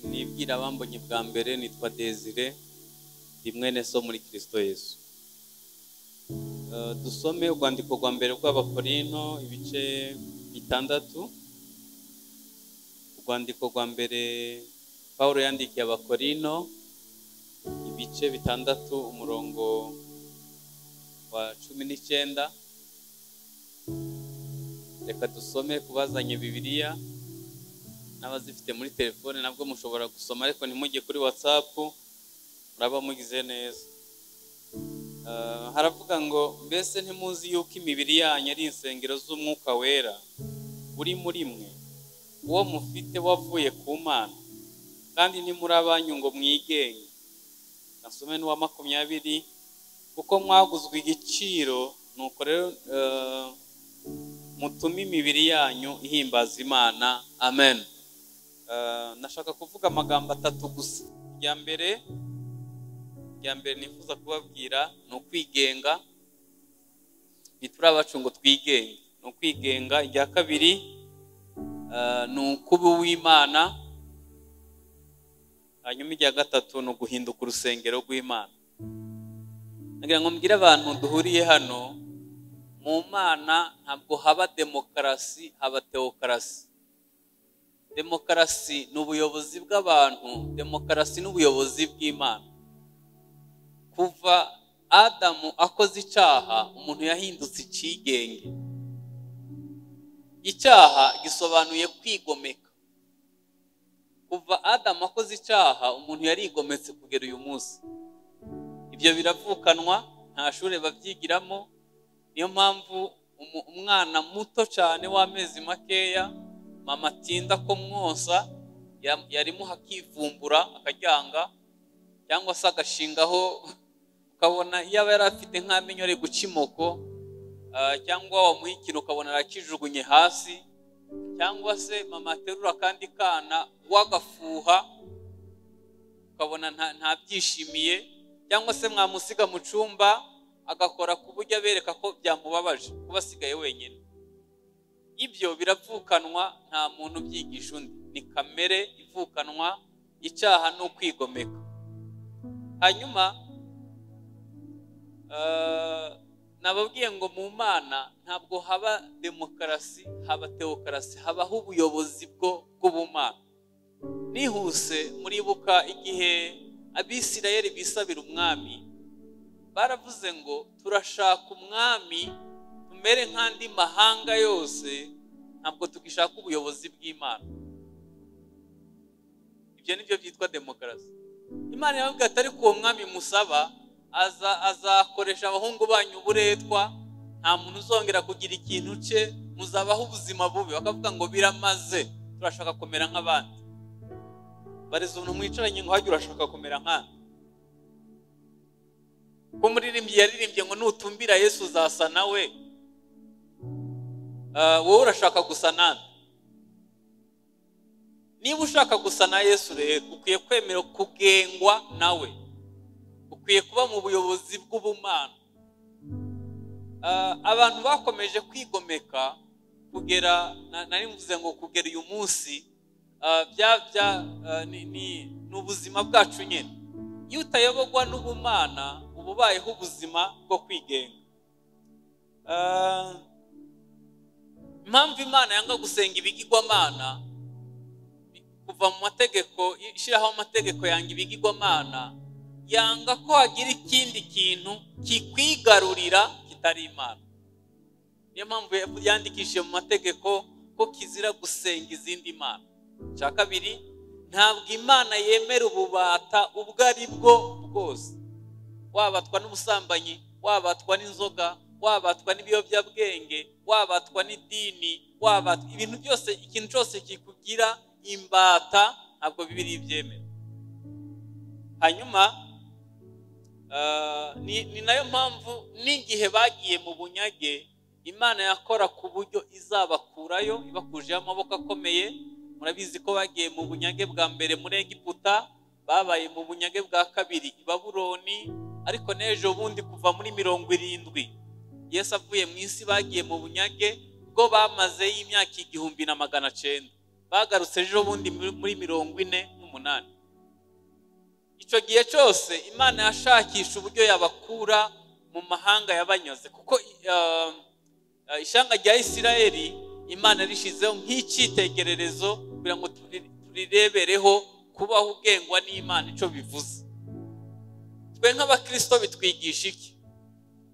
ababibwira abambonye bwa mbere nitwa desire ndi mwene so muri kirisito yesu Eh, dusome urwandiko rwa mbere rw'abakorino ibice bitandatu urwandiko rwa mbere paul yandikiye abakorino ibice bitandatu umurongo wa cumi n'icyenda reka dusome kubazanye bibiliya n'abazifite muri telefone nabwo mushobora gusoma ariko ntimujye kuri watsapu muraba mugize neza Ah, haravuga ngo mbese ntimuzi yuko imibiri yanyu ari insengero z'umwuka wera uri muri mwe uwo mufite wavuye ku mana kandi ntimuri abanyu ngo mwigenge nasome n'uwa makumyabiri kuko mwaguzwe igiciro nuko rero eh, mutume imibiri yanyu ihimbaza imana amen Eh, nashaka kuvuga amagambo atatu gusa irya mbere irya mbere nifuza kubabwira ni ukwigenga ntituri abacu ngo twigenge ni ukwigenga irya kabiri eh, ni ukuba uw'imana hanyuma irya gatatu ni uguhinduka urusengero rw'imana nagira ngo mbwire abantu duhuriye hano mu mana ntabwo haba demokarasi haba tewokarasi demokarasi ni ubuyobozi bw'abantu demokarasi ni ubuyobozi bw'imana kuva adamu akoze icyaha umuntu yahindutse icyigenge icyaha gisobanuye kwigomeka kuva adamu akoze icyaha umuntu yarigometse kugera uyu munsi ibyo biravukanwa nta shuri babyigiramo niyo mpamvu umu- umwana muto cyane w'amezi makeya mama atinda ko mwonsa ya- yarimuha akivumbura akaryanga cyangwa se agashingaho ukabona yaba yari afite nk'amenyo ari guca imoko ah, cyangwa wamuha ikintu ukabona arakijugunye hasi cyangwa se mama aterura akandi kana wagafuha ukabona nta- ntabyishimiye cyangwa se mwamusiga mu cyumba agakora ku buryo abereka ko byamubabaje kuba asigaye wenyine ibyo biravukanwa nta muntu ubyigisha undi ni kamere ivukanwa icyaha ni ukwigomeka hanyuma eh, nababwiye ngo mu mana ntabwo haba demokarasi haba tewokarasi habaho ubuyobozi bwo bw'ubumana nihuse muribuka igihe abisirayeli bisabira umwami baravuze ngo turashaka umwami tumere nk'andi mahanga yose ntabwo tugishaka ubuyobozi bw'imana ibyo ni byo byitwa demokarasi imana yababwiye ati ariko uwo mwami musaba aza- azakoresha abahungu banyu uburetwa nta muntu uzongera kugira ikintu cye muzabaho ubuzima bubi bakavuga ngo biramaze turashaka kumera nk'abandi bariza umuntu mwicaranye ngo hajye urashaka kumera nk'andi ko umuririmbyi yaririmbye ngo nutumbira yesu uzasa nawe Ah, wowe urashaka gusa nande niba ushaka gusa na yesu rero ukwiye kwemera kugengwa nawe ukwiye kuba mu buyobozi bw'ubumana Ah, abantu bakomeje kwigomeka kugera na- nari mvuze ngo kugera uyu munsi ah, bya- bya- ah, ni ni- ni ubuzima bwacu nyine iyo utayobogwa n'ubumana uba ubayeho ubuzima bwo kwigenga Ah, impamvu imana yanga gusenga ibigirwamana ni kuva mu mategeko ishyiraho amategeko yanga ibigirwamana yanga ko hagira ikindi kintu kikwigarurira kitari imana niyo mpamvu yandikishije mu mategeko ko kizira gusenga izindi mana cya kabiri ntabwo imana yemera ububata ubwo ari bwo bwose wabatwa n'ubusambanyi wabatwa n'inzoga wabatwa n'ibiyobyabwenge wabatwa n'idini wabatwa ibintu byose ikintu cyose kikugira imbata ntabwo bibiri ibyemera hanyuma ah, ni ni nayo mpamvu n'igihe bagiye mu bunyage imana yakora ku buryo izabakurayo ibakujeho amaboko akomeye murabizi ko bagiye mu bunyage bwa mbere muri egiputa babaye mu bunyage bwa kabiri i babuloni ariko n'ejo bundi kuva muri mirongo irindwi yesu avuye mu isi bagiye mu bunyage bwo bamazeyo imyaka igihumbi na magana cyenda bagarutse ejo bundi muri muri mirongo ine n'umunani icyo gihe cyose imana yashakisha uburyo yabakura mu mahanga yabanyuze kuko eh, eh, ishyanga rya isirayeli imana rishyizeho nk'icyitegererezo kugira ngo turi- turirebereho kubaho ugengwa n'imana icyo bivuze twe nk'abakirisito bitwigisha iki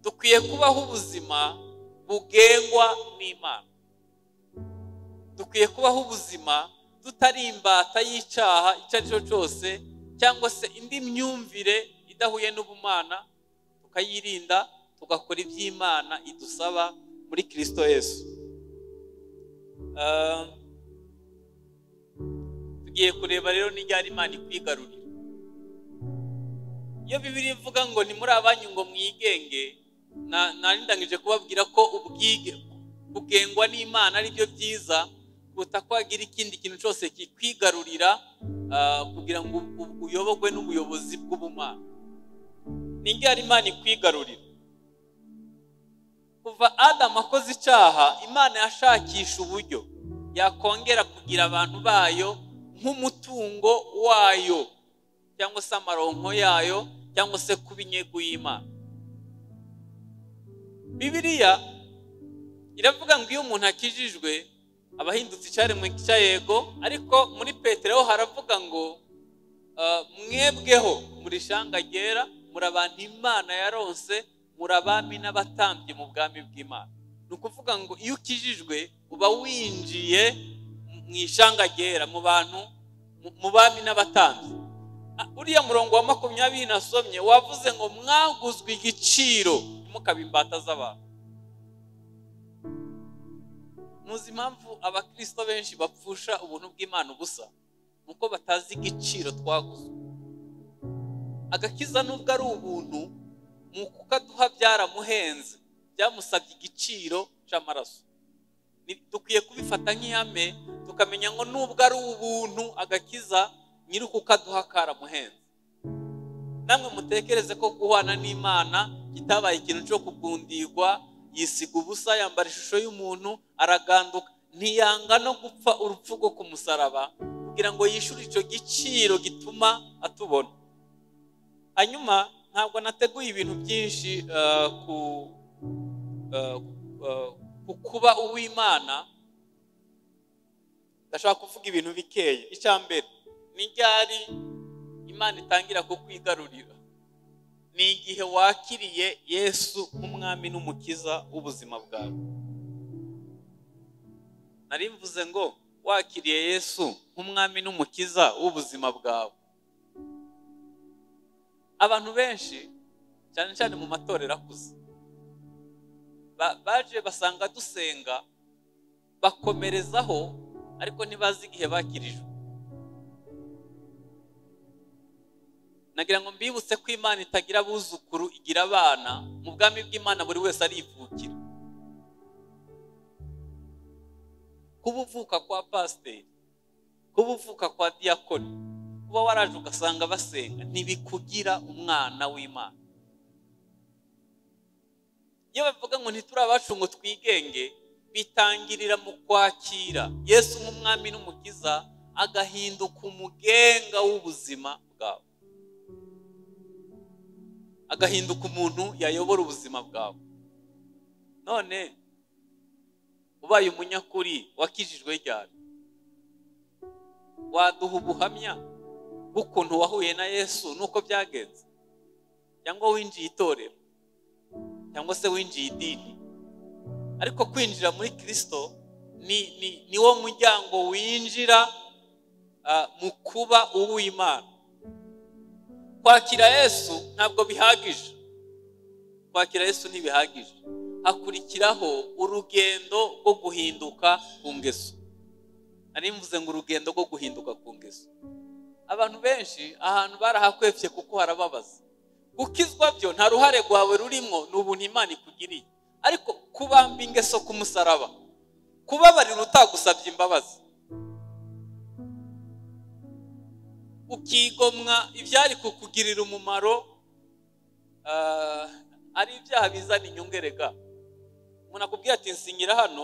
dukwiye kubaho ubuzima bugengwa n'imana dukwiye kubaho ubuzima tutari imbata y'icyaha icyo ari cyo cyose cyangwa se indi myumvire idahuye n'ubumana tukayirinda tugakora iby'imana idusaba muri kirisito yesu Ah, tugiye kureba rero n'iryari imana ikwigarurira iyo bibiri ivuga ngo ni muri abanyu ngo mwigenge na- narindangije kubabwira ko ubwige kugengwa n'imana ari byo byiza kuruta ko wagira ikindi kintu cyose kikwigarurira ah, kugira ngo u- u- uyobogwe n'ubuyobozi bw'ubumana ni indyari imana ikwigarurira kuva adamu akoze icyaha imana yashakisha uburyo yakongera kugira abantu bayo nk'umutungo wayo cyangwa se amaronko yayo cyangwa se kuba inyego y'imana bibiliya iravuga ngo iyo umuntu akijijwe aba ahindutse icyaremwe cy'ayego ariko muri petero ho haravuga ngo ah, mwebweho muri shanga ryera muri abantu imana yaronse muri abami n'abatambyi mu bwami bw'imana ni ukuvuga ngo iyo ukijijwe uba winjiye mu ishanga ryera mu bantu mu- mu bami n'abatambyi Ah, uriya murongo wa makumyabiri nasomye wavuze ngo mwaguzwe igiciro ntimukabe imbata z'abantu muzi impamvu abakirisito benshi bapfusha ubuntu bw'imana ubusa ni uko batazi igiciro twaguzwe agakiza nubwo ari ubuntu ni ukukaduha byaramuhenze byamusabye igiciro cy'amaraso Ni- dukwiye kubifata nk'ihame tukamenya ngo nubwo ari ubuntu agakiza nyiri kukaduha karamuhenze namwe mutekereze ko guhwana n'imana kitabaye ikintu cyo kugundirwa yisiga ubusa yambara ishusho y'umuntu araganduka ntiyanga no gupfa urupfu rwo ku musaraba kugira ngo yishyure icyo giciro gituma atubona hanyuma ntabwo nateguye ibintu byinshi eh, ku eh, eh, ku kuba uw'imana ndashaka kuvuga ibintu bikeye icya mbere ni ryari imana itangira kukwigarurira ni igihe wakiriye yesu nk'umwami n'umukiza w'ubuzima bwawe nari mvuze ngo wakiriye yesu nk'umwami n'umukiza w'ubuzima bwawe abantu benshi cyane cyane mu matorero akuze ba- baje basanga dusenga bakomerezaho ariko ntibazi igihe bakirijwe nagira ngo mbibutse ko imana itagira abuzukuru igira abana mu bwami bw'imana buri wese arivukira kuba uvuka kwa pasiteri kuba uvuka kwa diyakoni kuba waraje ugasanga basenga ntibikugira umwana w'imana iyo bavuga ngo ntituri abacu ngo twigenge bitangirira mu kwakira yesu nk'umwami n'umukiza agahinduka umugenga w'ubuzima bwawe agahinduka umuntu yayobora ubuzima bwawe none ubaye umunyakuri wakijijwe ryari waduha ubuhamya bw'ukuntu wahuye na yesu n'uko byagenze cyangwa winjiye itorero cyangwa se winjiye idini ariko kwinjira muri kirisito ni ni niwo muryango winjira ah, mu kuba uw'imana kwakira yesu ntabwo bihagije kwakira yesu ntibihagije hakurikiraho urugendo rwo guhinduka ku ngeso nari mvuze ngo urugendo rwo guhinduka ku ngeso abantu benshi ahantu barahakwepfye kuko harababaza gukizwa byo nta ruhare rwawe rurimo ni ubuntu imana ikugiriye ariko kubamba ingeso ku musaraba kubabarira utagusabye imbabazi ukigomwa ibyari kukugirira umumaro ah, ari ibyaha bizana inyungu erega umuntu akubwira ati nsinyira hano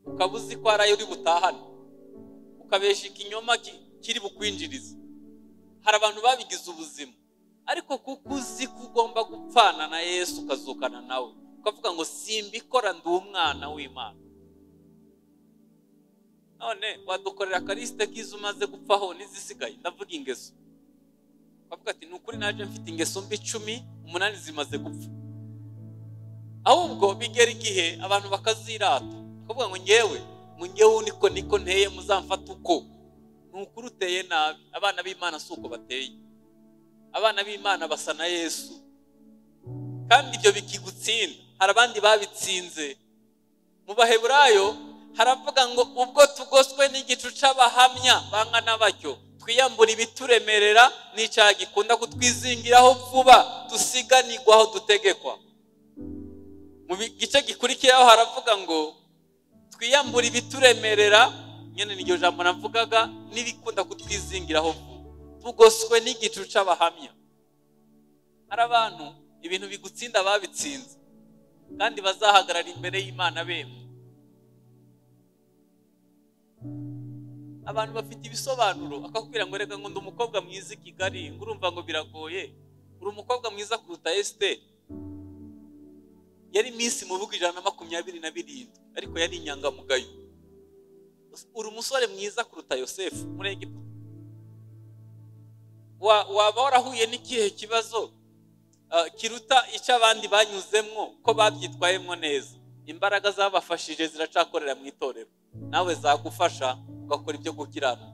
ukaba uzi ko hari ayo uri butahane ukabeshya ikinyoma ki- kiri bukwinjiriza hari abantu babigize ubuzima ariko kuko uzi ko ugomba gupfana na yesu ukazukana nawe ukavuga ngo simbikora ndi umwana w'imana none wadukorera akarisite k'izo umaze gupfaho n'izisigaye ndavuga ingeso ukavuga ati ni ukuri naje mfite ingeso mbi icumi umunani zimaze gupfa ahubwo bigera igihe abantu bakazirata bakavuga ngo ngewe mu ngewe niko niko nteye muzamfata uko ni ukuri uteye nabi abana b'imana si uko bateye abana b'imana basa na yesu kandi ibyo bikigutsinda hari abandi babitsinze mu baheburayo haravuga ngo ubwo tugoswe n'igicu cy'abahamya bangana batyo twiyambura ibituremerera n'icyaha gikunda kutwizingiraho vuba dusiganirwaho dutegekwa mu gice gikurikiyeho haravuga ngo twiyambure ibituremerera nyine n'iryo jambo navugaga n'ibikunda kutwizingiraho vuba tugoswe n'igicu cy'abahamya hari abantu ibintu bigutsinda babitsinze kandi bazahagarara imbere y'imana bemye abantu bafite ibisobanuro akakubwira ngo reka ngo ndi umukobwa mwiza i kigali ngo urumva ngo biragoye uri umukobwa mwiza kuruta esiteri yari iminsi mu bihugu ijana na makumyabiri na birindwi ariko yari inyangamugayo uri umusore mwiza kuruta yosefu muri egiputa waba warahuye n'ikihe kibazo kiruta icyo abandi banyuzemwo ko babyitwayemo neza imbaraga zabafashije ziracakorera mu itorero nawe zagufasha ugakora ibyo gukiranuka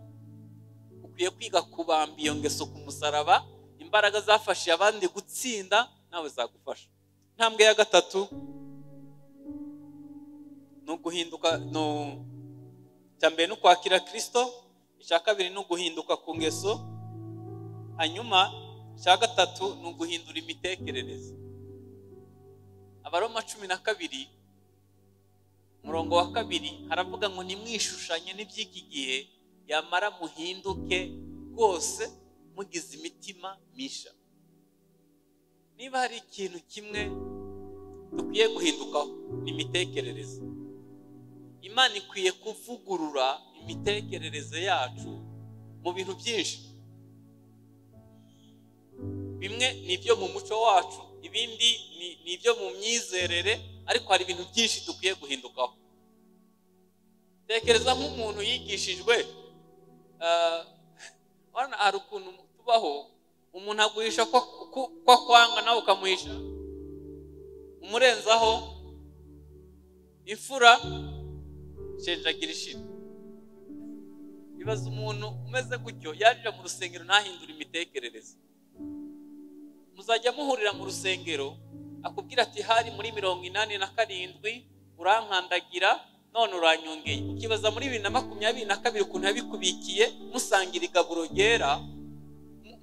ukwiye kwiga kubamba iyo ngeso ku musaraba imbaraga zafashije abandi gutsinda nawe zagufasha intambwe ya gatatu ni uguhinduka icya mbere ni ukwakira kirisito icya kabiri ni uguhinduka ku ngeso hanyuma icya gatatu ni uguhindura imitekerereze abaroma cumi na kabiri umurongo wa kabiri haravuga ngo nimwishushanye n'iby'iki gihe yamara muhinduke rwose mugize imitima misha niba hari ikintu kimwe dukwiye guhindukaho ni imitekerereze imana ikwiye kuvugurura imitekerereze yacu mu bintu byinshi bimwe ni ibyo mu muco wacu ibindi ni ibyo mu myizerere ariko hari ibintu byinshi dukwiye guhindukaho tekereza nk'umuntu yigishijwe hari ukuntu tubaho umuntu aguhisha ko kwanga nawe ukamuhisha umurenzaho imfura shenjagira ishira bibaza umuntu umeze gutyo yarira mu rusengero ntahindure imitekerereze muzajya muhurira mu rusengero akubwira ati hari muri mirongo inani na karindwi urankandagira none uranyongeye ukibaza muri bibiri na makumyabiri na kabiri ukuntu yabikubikiye musangira igaburo ryera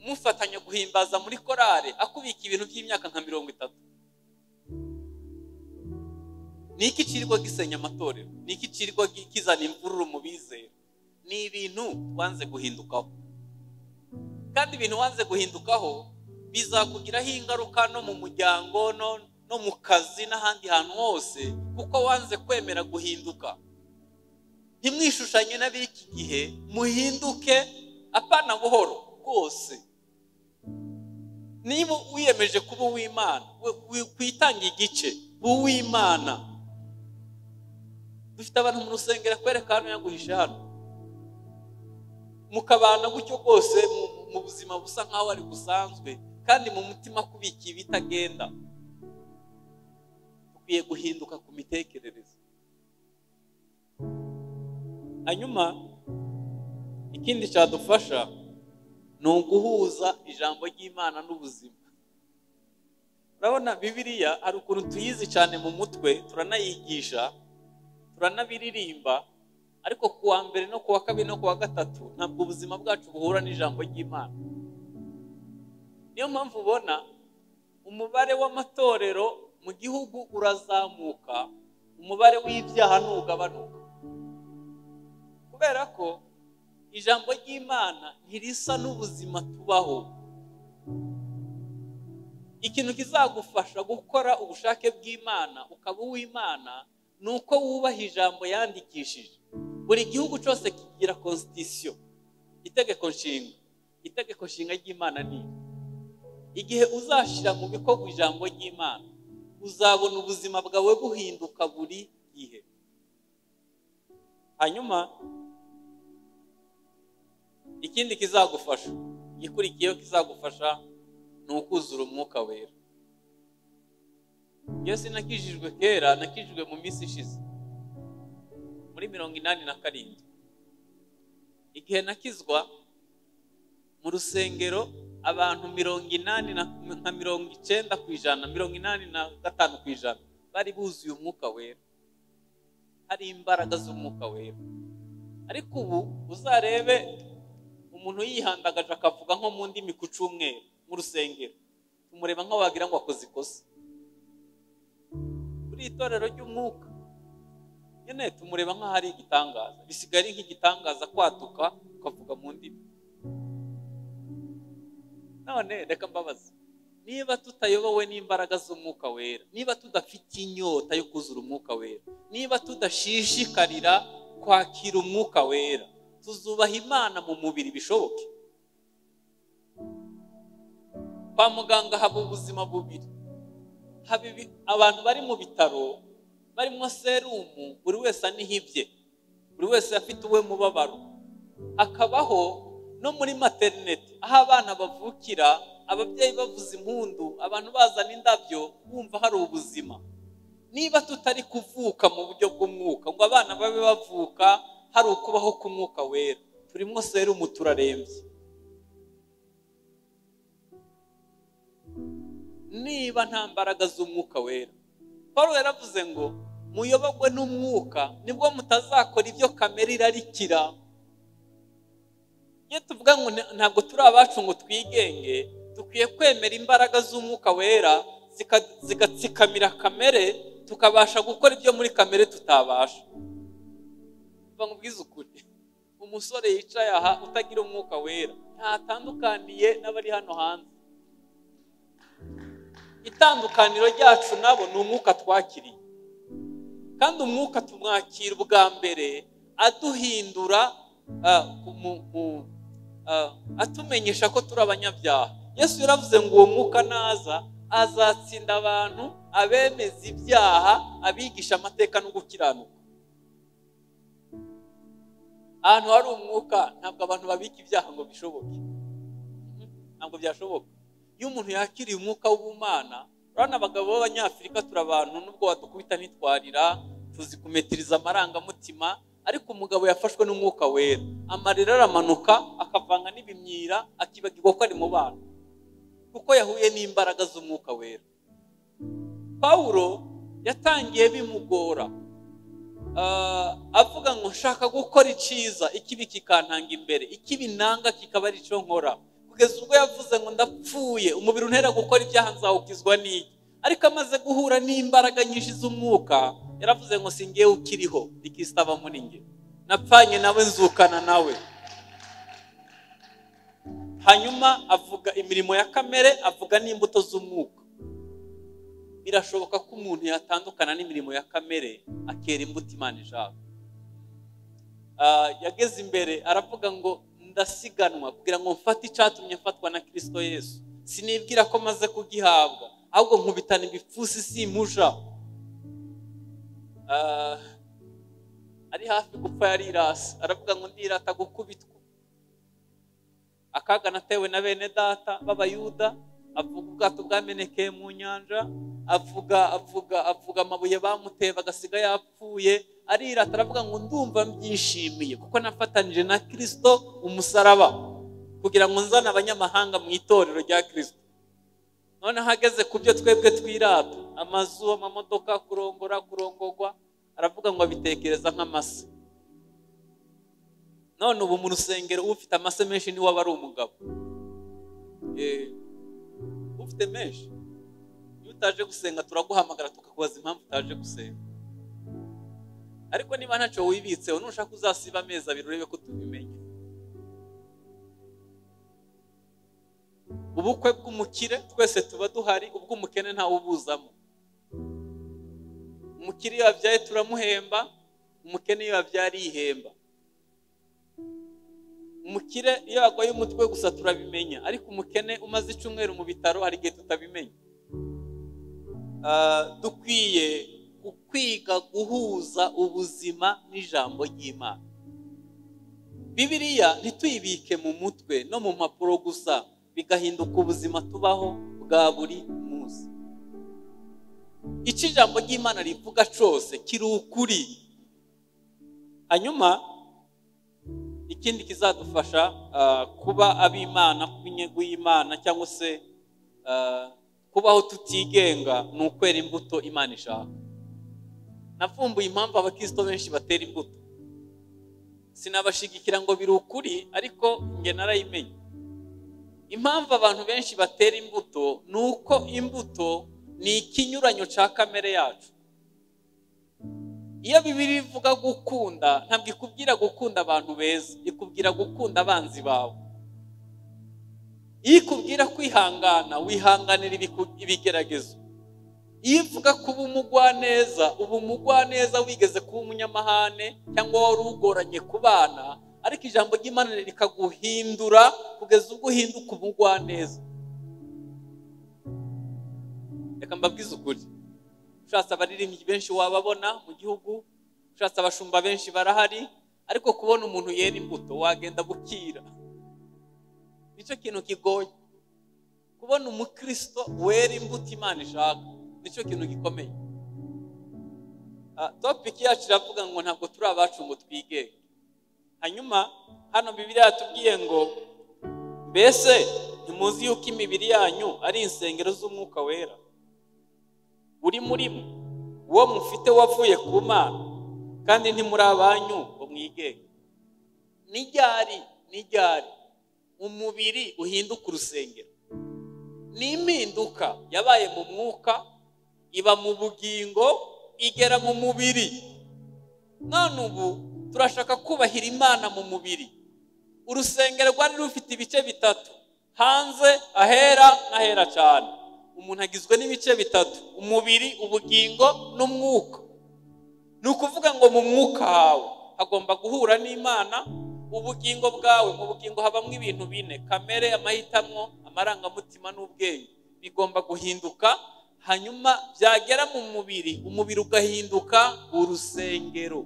mufatanya guhimbaza muri korale akubika ibintu by'imyaka nka mirongo itatu ni iki kirirwa gisenya amatorero ni iki kirirwa kizana imvururu mu bizera ni ibintu wanze guhindukaho kandi ibintu wanze guhindukaho bizakugiraho ingaruka no mu muryango no mu kazi n'ahandi hantu hose kuko wanze kwemera guhinduka ntimwishushanye n'ab'iki gihe muhinduke apana buhoro rwose niba wiyemeje kuba uw'imana witanga igice uw'imana dufite abantu mu rusengero akwereka hano yaguhishe hano mukabana gutyo rwose mu buzima busa nk'aho ari busanzwe kandi mu mutima kubikiye bitagenda ukwiye guhinduka ku mitekerereze hanyuma ikindi cyadufasha ni uguhuza ijambo ry'imana n'ubuzima urabona bibiriya hari ukuntu tuyizi cyane mu mutwe turanayigisha turanabiririmba ariko ku wa mbere no ku wa kabiri no ku wa gatatu ntabwo ubuzima bwacu buhura n'ijambo ry'imana niyo mpamvu ubona umubare w'amatorero mu gihugu urazamuka umubare w'ibyaha ntugabanuka kubera ko ijambo ry'imana ntirisa n'ubuzima tubaho ikintu kizagufasha gukora ubushake bw'imana ukaba uw'imana ni uko wubaha ijambo yandikishije buri gihugu cyose kigira konsitisiyo itegeko nshinga itegeko nshinga ry'imana ni igihe uzashyira mu bikorwa ijambo ry'imana uzabona ubuzima bwawe buhinduka buri gihe hanyuma ikindi kizagufasha igikurikiyeho kizagufasha ni ukuzura umwuka wera iyo sinakijijwe kera nakijijwe mu minsi ishize muri mirongo inani na karindwi igihe nakizwa mu rusengero abantu mirongo inani na mirongo icyenda ku ijana mirongo inani na gatanu ku ijana bari buzuye umwuka wera hari imbaraga z'umwuka wera ariko ubu uzarebe umuntu yihandagaje akavuga nko mu ndimi ku cyumweru mu rusengero tumureba nkaho wagira ngo akoze ikosa kuri itorero ry'umwuka nyine tumureba nkaho ari igitangaza bisigaye ari nk'igitangaza kwatuka ukavuga mu ndimi none reka mbabaza niba tutayobowe n'imbaraga z'umwuka wera niba tudafite inyota yo kuzura umwuka wera niba tudashishikarira kwakira umwuka wera tuzubaha imana mu mubiri bishoboke kwa muganga haba ubuzima bubiri haba abantu bari mu bitaro barimo serumu buri wese anihibye buri wese afite uwe mubabaro hakabaho no muri materinete aho abana bavukira ababyeyi bavuza impundu abantu bazana indabyo bumva hari ubuzima niba tutari kuvuka mu buryo bw'umwuka ngo abana babe bavuka hari ukubaho k'umwuka wera turimo serumu turarembye niba nta mbaraga z'umwuka wera paul yaravuze ngo muyobogwe n'umwuka nibwo mutazakora ibyo kamere irarikira iyo tuvuga ngo ntabwo turi abacu ngo twigenge dukwiye kwemera imbaraga z'umwuka wera zigatsikamira kamere tukabasha gukora ibyo muri kamere tutabasha bamubwiza ukuri umusore yicaye aha utagira umwuka wera ntatandukaniye n'abari hano hanze itandukaniro ryacu nabo ni umwuka twakiriye kandi umwuka tumwakira ubwa mbere aduhindura atumenyesha ko turi abanyabyaha yesu yaravuze ngo uwo mwuka naza azatsinda abantu abemeza ibyaha abigisha amateka no gukiranuka ahantu hari umwuka ntabwo abantu babika ibyaha ngo bishoboke ntabwo byashoboka iyo umuntu yakiriye umwuka w'ubumana urabona abagabo b'abanyafurika turi abantu nubwo wadukubita ntitwarira tuzi kumetiriza amarangamutima ariko umugabo yafashwe n'umwuka wera amarira aramanuka akavanga n'ibimyira akibagirwa ko ari mu bana kuko yahuye n'imbaraga z'umwuka wera pawulo yatangiye bimugora avuga ngo nshaka gukora icyiza ikibi kikantanga imbere ikibi nanga kikaba ari cyo nkora kugeza ubwo yavuze ngo ndapfuye umubiri untera gukora ibyaha nzawukizwa n'iki ariko amaze guhura n'imbaraga nyinshi z'umwuka yaravuze ngo si ngewe ukiriho rikisitaba muri nge napfanye nawe nzukana nawe hanyuma avuga imirimo ya kamere avuga n'imbuto z'umwuka birashoboka ko umuntu yatandukana n'imirimo ya kamere akera imbuto imana ishaka yageze imbere aravuga ngo ndasiganwa kugira ngo mfate icyatumye mfatwa na kirisito yesu sinibwira ko maze kugihabwa ahubwo nkubitana ibipfusi simuja ari hafi gupfa yarirasi aravuga ngo ndirata gukubitwa akaga natewe na bene data b'abayuda avuga ubwato bwamenekeye mu nyanja avuga avuga avuga amabuye bamuteye bagasiga yapfuye arirata aravuga ngo ndumva mbyishimiye kuko nafatanije na kirisito umusaraba kugira ngo nzane abanyamahanga mu itorero rya kirisito noneho ageze ku byo twebwe twirata amazu amamodoka kurongora kurongorwa aravuga ngo abitekereza nk'amase none ubu mu rusengero ufite amase menshi niwe aba ari umugabo ufite menshi iyo utaje gusenga turaguhamagara tukakubaza impamvu utaje gusenga ariko niba ntacyo wibitseho nushaka uzasiba amezi abiri urebe ko tubimenya ubukwe bw'umukire twese tuba duhari ubw'umukene ntawe ubuzamo umukire iyo yabyaye turamuhemba umukene iyo yabyaye arihemba umukire iyo yagoye umutwe gusa turabimenya ariko umukene umaze icyumweru mu bitaro hari igihe tutabimenya Ah, dukwiye kwiga guhuza ubuzima n'ijambo ry'imana bibiriya ntituyibike mu mutwe no mu mpapuro gusa bigahinduka ubuzima tubaho bwa buri munsi icyo ijambo ry'imana rivuga cyose kiri ukuri hanyuma ikindi kizadufasha ah, kuba ab'imana kuba inyungu y'imana cyangwa se ah, kubaho tutigenga ni ukwera imbuto imana ishaka navumbuye impamvu abakristo benshi batera imbuto sinabashigikira ngo biri ukuri ariko njye narayimenye impamvu abantu benshi batera imbuto ni uko imbuto ni ikinyuranyo cya kamere yacu iyo bibiri ivuga gukunda ntabwo ikubwira gukunda abantu beza ikubwira gukunda abanzi bawe iyo ikubwira kwihangana wihanganira ibiku- ibigeragezo iyo ivuga kuba umugwaneza uba umugwaneza wigeze kuba umunyamahane cyangwa wari ugoranye ku bana ariko ijambo ry'imana rikaguhindura kugeza ubwo uhinduka umugwaneza reka mbabwize ukuri ushatse abaririmbyi benshi wababona mu gihugu ushatse abashumba benshi barahari ariko kubona umuntu yera imbuto wagenda bukira nicyo kintu kigoye kubona umukristo wera imbuto imana ishaka nicyo kintu gikomeye Ah, topiki yacu iravuga ngo ntabwo turi abacu ngo twigenge hanyuma hano bibiri yatubwiye ngo mbese ntimuzi yuko imibiri yanyu ari insengero z'umwuka wera uri muri mwe uwo mufite wavuye ku mana kandi ntimuri abanyu ngo mwigenge ni ryari ni ryari umubiri uhinduka urusengero ni impinduka yabaye mu mwuka iba mu bugingo igera mu mubiri none ubu turashaka kubahira imana mu mubiri urusengero rwari rufite ibice bitatu hanze ahera n'ahera cyane umuntu agizwe n'ibice bitatu umubiri ubugingo n'umwuka ni ukuvuga ngo mu mwuka hawe hagomba guhura n'imana ubugingo bwawe mu bugingo habamo ibintu bine kamere amahitamo amarangamutima n'ubwenge bigomba guhinduka hanyuma byagera mu mubiri umubiri ugahinduka urusengero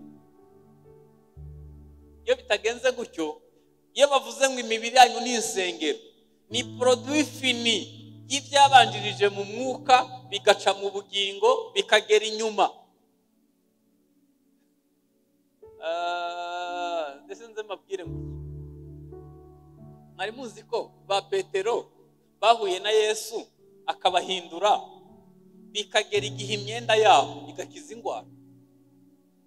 iyo bitagenze gutyo iyo bavuze ngo imibiri yanyu ni insengero ni poroduwi fini y'ibyabanjirije mu mwuka bigaca mu bugingo bikagera inyuma Ah, ndetse nze mbabwire ngo mwari muzi ko ba petero bahuye na yesu akabahindura bikagera igihe imyenda yabo igakiza indwara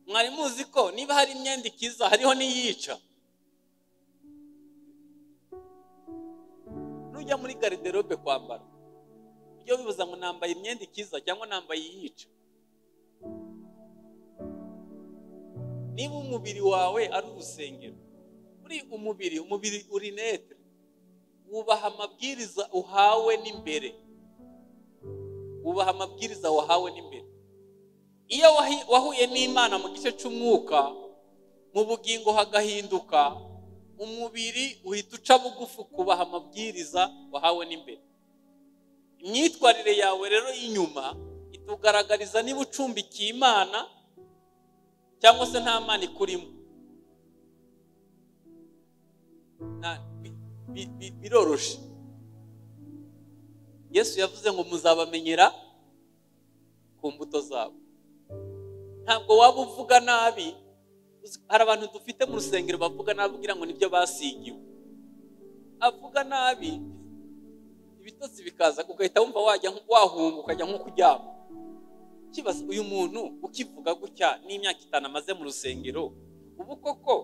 mwari muzi ko niba hari imyenda ikiza hariho n'iyica nujya muri gariderobe kwambara ujye wibuza ngo nambaye imyenda ikiza cyangwa nambaye iyica niba umubiri wawe ari urusengero muri umubiri umubiri uri netre wubaha amabwiriza uhawe n'imbere wubaha amabwiriza wahawe n'imbere iyo wahi- wahuye n'imana mu gice cy'umwuka mu bugingo hagahinduka umubiri uhita uca bugufi kubaha amabwiriza wahawe n'imbere imyitwarire yawe rero y'inyuma itugaragariza niba ucumbikiye imana cyangwa se nta mana ikurimo Na- bi- bi- bi- biroroshe yesu yavuze ngo muzabamenyera ku mbuto zabo ntabwo waba uvuga nabi uzi- hari abantu dufite mu rusengero bavuga nabi ugira ngo nibyo basigiwe avuga nabi ibitotsi bikaza ugahita wumva wajya nk- wahunga ukajya nko kuryama kibaza uyu muntu ukivuga gutya n'imyaka itanu amaze mu rusengero ubu koko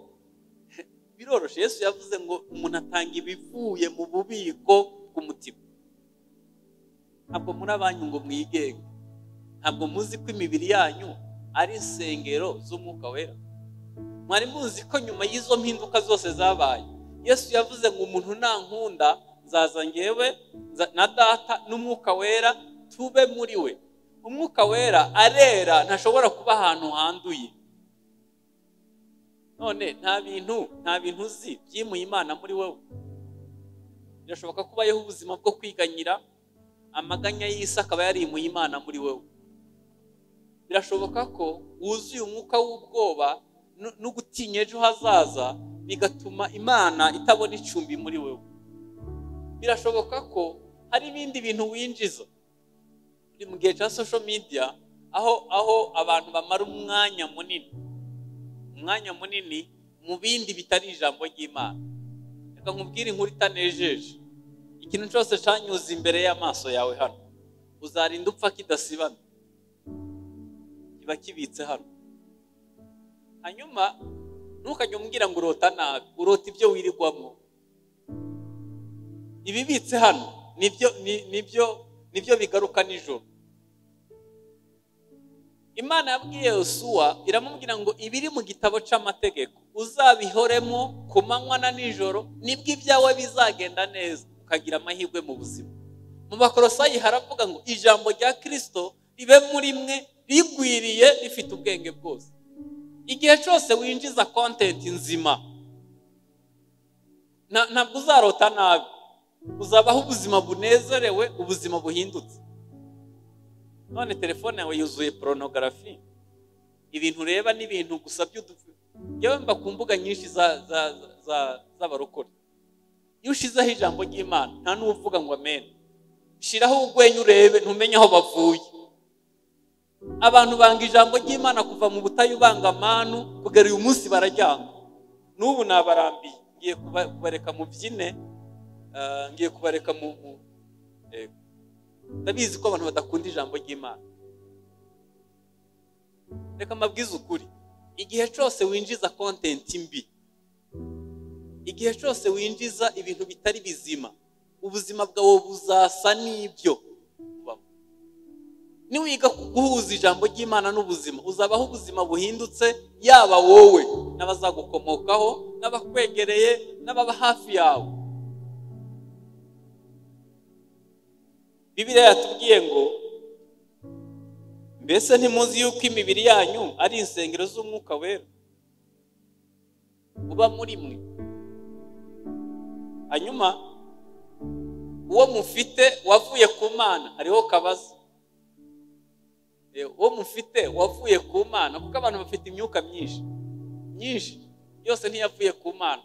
biroroshye yesu yavuze ngo umuntu atanga ibivuye mu bubiko bw'umutima ntabwo muri abanyu ngo mwigenge ntabwo muzi ko imibiri yanyu ari insengero z'umwuka wera mwari muzi ko nyuma y'izo mpinduka zose zabaye yesu yavuze ngo umuntu nankunda nzaza ngewe nza- na data n'umwuka wera tube muri we umwuka wera arera ntashobora kuba ahantu handuye none nta bintu nta bintu uzi byimuye imana muri wowe birashoboka ko ubayeho ubuzima bwo kwiganyira amaganya y'isi akaba yarimuye imana muri wowe birashoboka ko wuzuye umwuka w'ubwoba no- no gutinya ejo hazaza bigatuma imana itabona icumbi muri wowe birashoboka ko hari ibindi bintu winjiza uri mu gihe cya sosho media aho aho abantu bamara umwanya munini umwanya munini mu bindi bitari ijambo ry'imana reka nkubwire inkuru itanejeje ikintu cyose cyanyuze imbere y'amaso yawe hano uzarinda upfa kidasibana kiba kibitse hano hanyuma ntukajye umbwira ngo urota nabi urota ibyo wirirwamo ibibitse hano nibyo ni- nibyo nibyo bigaruka nijoro imana yabwiye yosuwa iramubwira ngo ibiri mu gitabo cy'amategeko uzabihoremo ku manywa na nijoro nibwo ibyawe bizagenda neza ukagira amahirwe mu buzima mu bakorosayi haravuga ngo ijambo rya kirisito ribe muri mwe rigwiriye rifite ubwenge bwose igihe cyose winjiza kontenti nzima nta- ntabwo uzarota nabi uzabaho ubuzima bunezerewe ubuzima buhindutse none telefone yawe yuzuye poronogarafi ibintu ureba ni ibintu gusa by'udufu yewe mba ku mbuga nyinshi za- za- za- za- z'abarokore iyo ushizeho ijambo ry'imana nta n'uvuga ngo amen shiraho urwenya urebe ntumenye aho bavuye abantu banga ijambo ry'imana kuva mu butayu banga amanu kugera uyu munsi bararyanga n'ubu nabarambiye ngiye kuba- kubareka mu byine ah, ngiye kubareka mu mu- eh, ndabizi ko abantu badakunda ijambo ry'imana reka mbabwize ukuri igihe cyose winjiza kontenti mbi igihe cyose winjiza ibintu bitari bizima ubuzima bwawe buzasa n'ibyo ubamo. niwiga ku- guhuza ijambo ry'imana n'ubuzima uzabaho ubuzima buhindutse yaba wowe n'abazagukomokaho n'abakwegereye n'ababa hafi yawe bibiliya yatubwiye ngo mbese ntimuzi yuko imibiri yanyu ari insengero z'umwuka wera uba muri mwe hanyuma uwo mufite wavuye ku mana hariho kabaza Eh, uwo mufite wavuye ku mana kuko abantu bafite imyuka myinshi myinshi yose ntiyavuye ku mana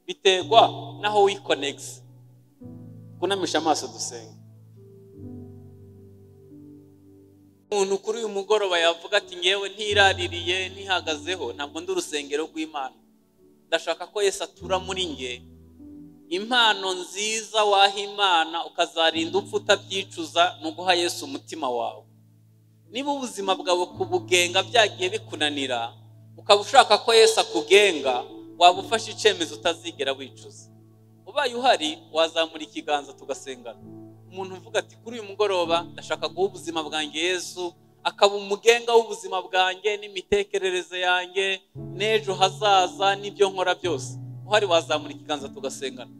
biterwa n'aho wikonegisi kunamisha amaso dusenge umuntu kuri uyu mugoroba yavuga ati ngewe ntiraririye ntihagazeho ntabwo ndi urusengero rw'imana ndashaka ko yesu atura muri nge impano nziza waha imana ukazarinda upfa utabyicuza ni uguha yesu umutima wawe niba ubuzima bwawe kubugenga byagiye bikunanira ukaba ushaka ko yesu akugenga waba ufashe icyemezo utazigera wicuza ubaye uhari wazamura ikiganza tugasengana umuntu uvuga ati kuri uyu mugoroba ndashaka guha ubuzima bwanjye yesu akaba umugenga w'ubuzima bwanjye n'imitekerereze yanjye n'ejo hazaza n'ibyo nkora byose uhari wazamura ikiganza tugasengana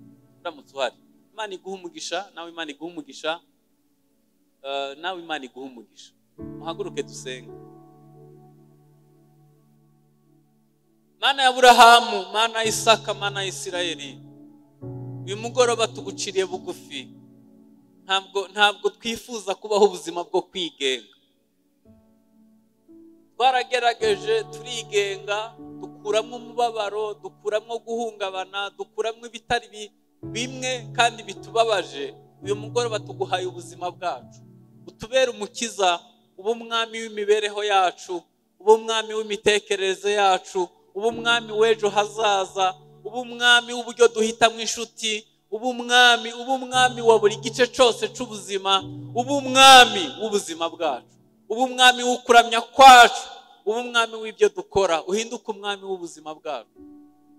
uramutse uhari imana iguha umugisha nawe imana iguha umugisha eh, nawe imana iguha umugisha muhaguruke dusenge mana ya burahamu mana ya isaka mana ya isirayeli uyu mugoroba tuguciriye bugufi ntabwo ntabwo twifuza kubaho ubuzima bwo kwigenga twaragerageje turigenga dukuramo umubabaro dukuramo guhungabana dukuramo ibitari bi- bimwe kandi bitubabaje uyu mugoroba tuguhaye ubuzima bwacu utubere umukiza uba umwami w'imibereho yacu uba umwami w'imitekerereze yacu uba umwami w'ejo hazaza uba umwami w'uburyo duhitamo inshuti uba umwami uba umwami wa buri gice cyose cy'ubuzima uba umwami w'ubuzima bwacu uba umwami w'ukuramya kwacu uba umwami w'ibyo dukora uhinduke umwami w'ubuzima bwacu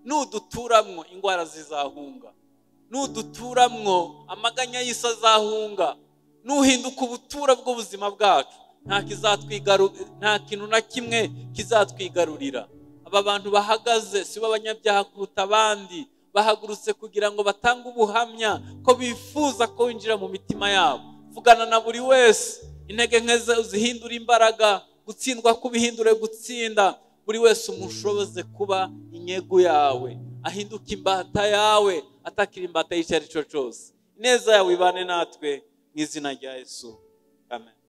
nuduturamwo indwara zizahunga nuduturamwo amaganya y'isi azahunga nuhinduka ubutura bw'ubuzima bwacu nta kizatwigaru- nta kintu na kimwe kizatwigarurira aba bantu bahagaze si bo abanyabyaha kuruta abandi bahagurutse kugira ngo batange ubuhamya ko bifuza ko winjira mu mitima yabo vugana na buri wese intege nke ze uzihindure imbaraga gutsindwa kubihindure gutsinda buri wese umushoboze kuba inyegu yawe ahinduke imbata yawe atakira imbata y'icyo ari cyo cyose ineza yawe ibane natwe mu izina rya yesu amen